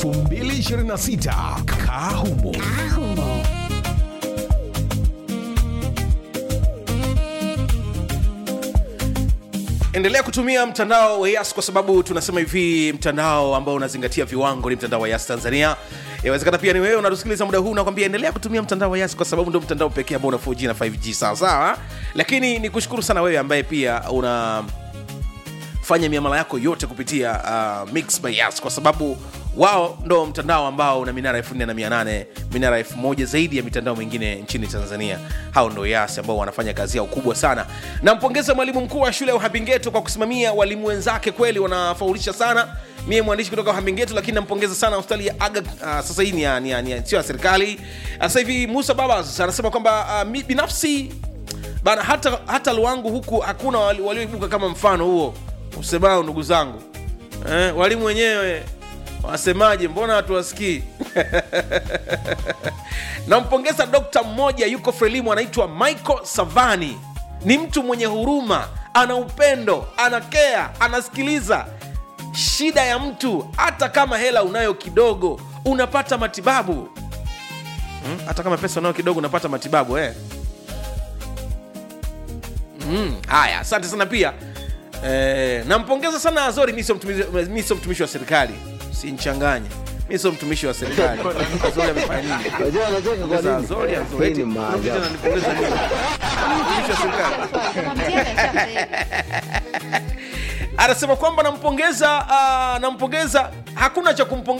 2026 Kahumo. endelea kutumia mtandao wa yas kwa sababu tunasema hivi mtandao ambao unazingatia viwango ni mtandao wa yas tanzania inawezekana pia ni wewe unatusikiliza muda huu nakwambia endelea kutumia mtandao wa yas kwa sababu ndio mtandao pekee ambao una 4g na 5g sawasawa lakini ni kushukuru sana wewe ambaye pia una fanya miamala yako yote kupitia uh, mix by yas kwa sababu wao ndo mtandao ambao una minara 4800 minara 1000 zaidi ya mitandao mingine nchini tanzania hao ndo yas ambao wanafanya kazi yao kubwa sana nampongeza mwalimu mkuu wa shule ya uhabingeto kwa kusimamia walimu wenzake kweli wanafaulisha sana mie mwandishi kutoka uhabingeto lakini nampongeza sana hospitali ya aga uh, sasa hii ni ya- ni ya- ni ya- sio ya serikali Uh, sasa hivi musa babas anasema kwamba uh, mi binafsi bana hata hata luangu huku hakuna wali- walioibuka kama mfano huo usemao ndugu zangu eh, walimu wenyewe wasemaje mbona hatuwasikii nampongeza dokta mmoja yuko frelimu anaitwa michael savani ni mtu mwenye huruma ana upendo anakea anasikiliza shida ya mtu hata kama hela unayo kidogo unapata matibabu hmm? hata kama pesa unayo kidogo unapata matibabu eh? Mm, haya asante sana pia eh, nampongeza sana azori mi sio mtumishi- mi sio mtumishi wa serikali sinchanganye mi sio mtumishi wa serikali azori amefanya nini Unajua anacheka kwa Pongeza nini? Azori, Azori, Hii eti, ni unakuja maajabu. unanipongeza nini? Mtumishi wa serikali anasema kwamba nampongeza uh, nampongeza hakuna cha kumpongeza